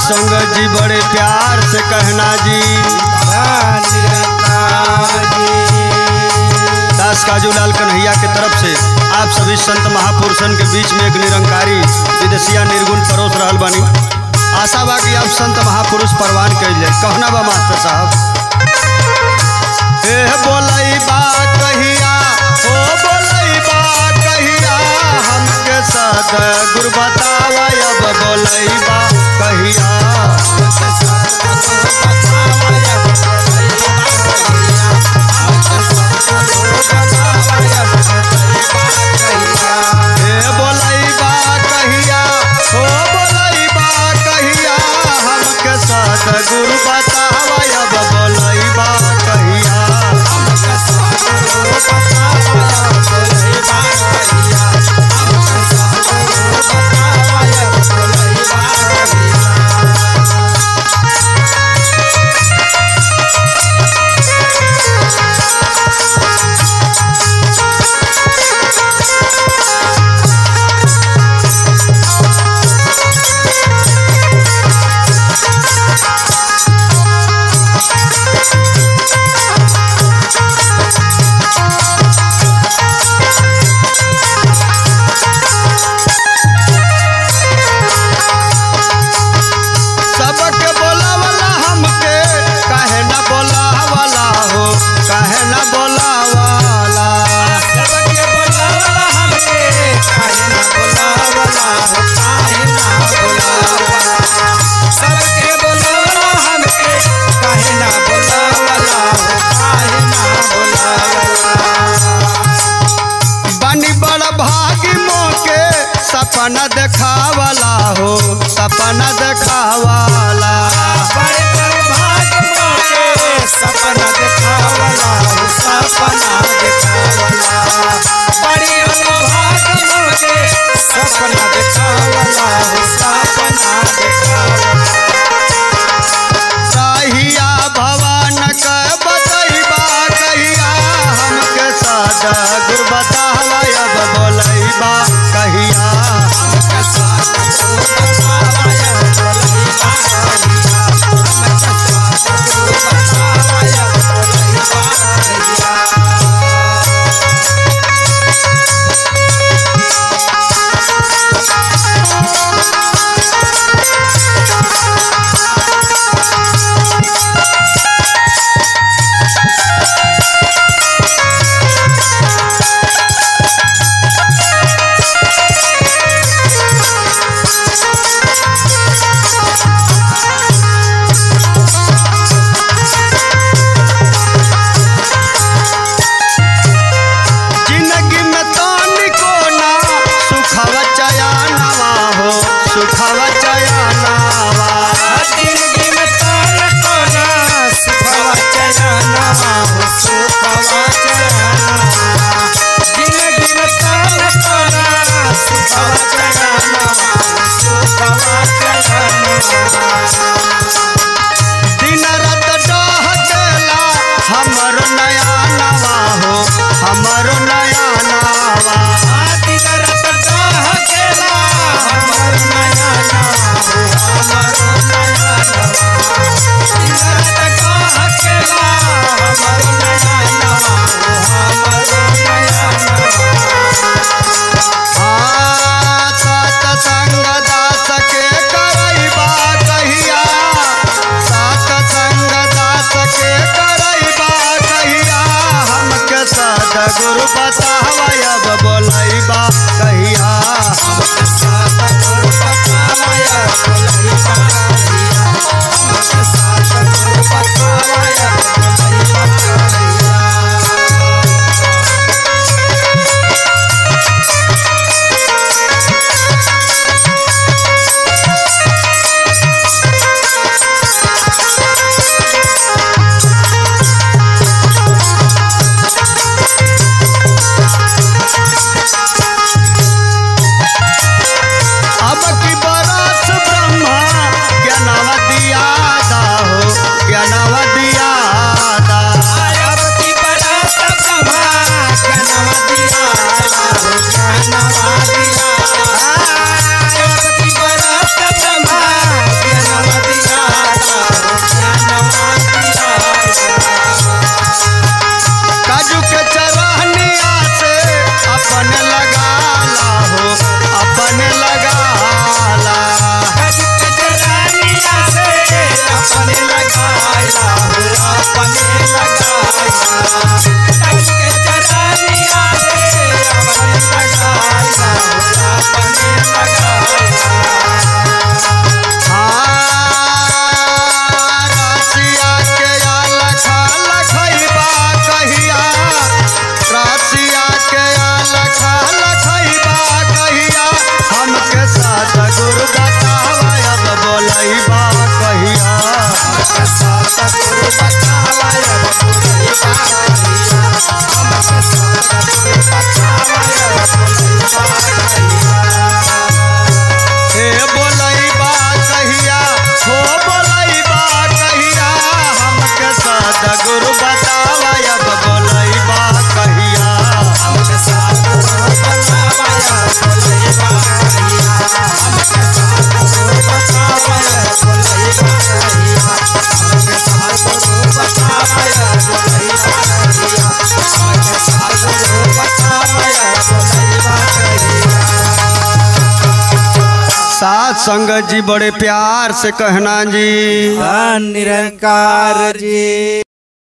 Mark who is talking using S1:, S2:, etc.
S1: संगत जी बड़े प्यार से कहना जी दास काजूलाल कन्हैया के तरफ से आप सभी संत महापुरुषन के बीच में एक निरंकारी विदेशिया निर्गुण परोस रहल बानी आशा बा कि आप संत महापुरुष परवान कैल जाए कहना बा मास्टर साहब ए बोलई बा कहिया ओ बोलई बा कहिया हमके सद गुरु बतावा अब बोलई बा कहिया ए बोलई बा कहिया ओ बोलई बा कहिया हमके सद गुरु बतावा अब बोलई बा कहिया सबके बोलावला हमके काहे ना बोलावला हो काहे ना बोलावला बानी बड़ भागी मोके सपना देखावला हो सपना देखावला
S2: सपना देखावला हो सपना देखावला बड़ी अनुभाग मोके सपना देखावला हो सपना देखावला
S1: कहिया भवन के बतैबा कहिया हमके सादा गुर बतावा अब बोलैबा कहिया जिंदगी में तनिको ना सुखवा चयानवा हो सुखवा चयानवा
S2: जिंदगी में तार कोना सुखवा चयनवा हो सुखवा चयनवा जिंदगी में तार कोना सुखवा चयनवा हो सुखवा चयनवा
S1: दिन रात डहकेला हमर नया नवा हो हमर नया नवा
S2: आदि रत दाह केला हमर नया नवा हो हमर नया नवा दिन रत दाह केला हमर नया नवा हो हमर नया नवा
S1: आ सात संग दास के करैबा कहिया सात संग दास के करैबा कहिया हमके सद गुरु बतावा अब बोलैबा कहिया
S2: Thank
S1: संगत जी बड़े प्यार से कहना जी
S2: निरंकार जी